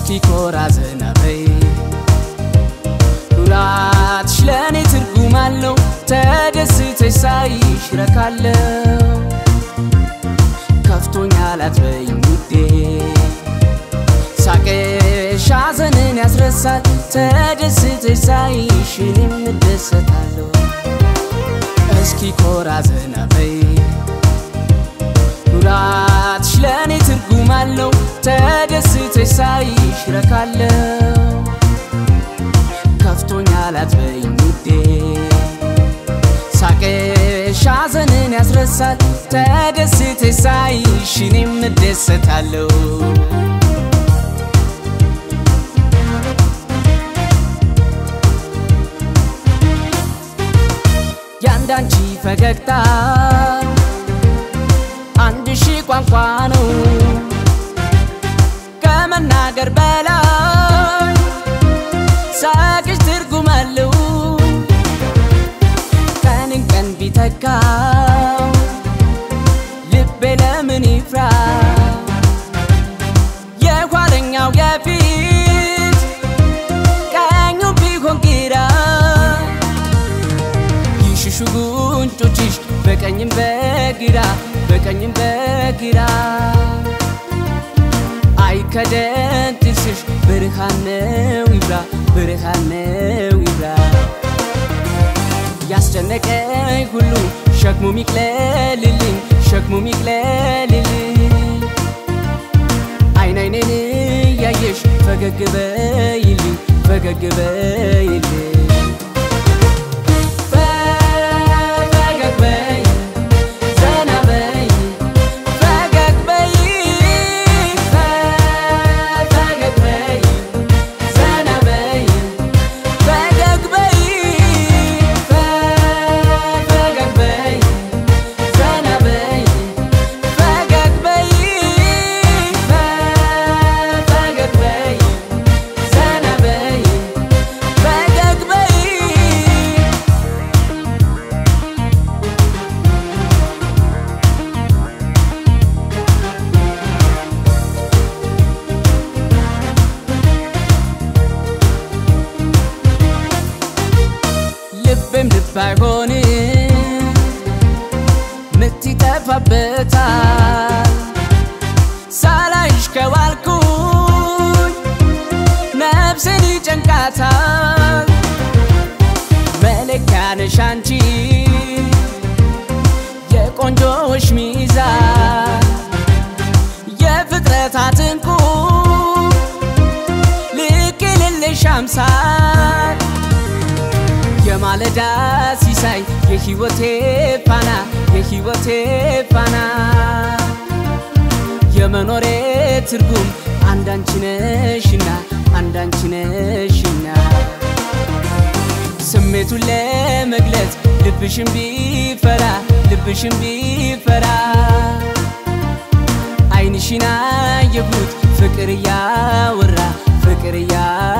እስቲ ኮራ ዘና በይ ኩራትሽ ለእኔ ትርጉም አለው ተደስተሽ ሳይሽ ረካለው ከፍቶኛል አትበይኝ ውዴ ሳቅሽ ሐዘንን ያስረሳል ተደስተሽ ሳይሽ እኔም እደሰታለሁ እስኪ ኮራ ዘና በይ ኩራትሽ ለእኔ ትርጉም አለው ተደስተሽ ሳይሽ ረካለው ከፍቶኛል አትበይኝ ውዴ ሳቅሽ ሐዘንን ያስረሳል ተደስተሽ ሳይሽ እኔም እደሰታለሁ ያንዳንቺ ፈገግታ አንድ ሺህ ቋንቋ ነው ከመናገር በላይ ሳቅሽ ትርጉም አለው ቀንን ቀን ቢተካው ልቤ ለምን ይፍራ የኋለኛው የፊት ቀኙ ቢሆን ግራ ይሽሹ ጉንጮችሽ በቀኝም በግራ በቀኝም በግራ አይከደን ጥርስሽ ብርሃን ነው ይብራ ብርሃን ነው ይብራ ያስጨነቀኝ ሁሉ ሸክሙ ሚቅለልልኝ ሸክሙ ሚቅለልልኝ አይን አይኔን እያየሽ ፈገግ በይልኝ ፈገግ በይልኝ ፈገግ በይ ዘና በይ ፈገግ በይ ፈገግ በይ ዘና በይ ፈገግ በይ ፈገግ በይ ዘና በይ ፈገግ በይ ፈገግ በይ ዘና በይ ፈገግ በይ ልብም ልብ አይሆንም ምት ይጠፋበታል ሳላይሽ ከዋልኩኝ ነፍሴን ይጨንቃታል መለኪያ ነሽ አንቺ የቆንጆዎች ሚዛን የፍጥረታት እንቁ ልክ የሌለሽ አምሳል የማለዳ ሲሳይ የሕይወቴ ፋና የሕይወቴ ፋና የመኖሬ ትርጉም አንዳንቺ ነሽና አንዳንቺ ነሽና ስሜቱን ለመግለጽ ልብሽን ቢፈራ ልብሽን ቢፈራ አይንሽን አየሁት ፍቅር እያወራ ፍቅር እያ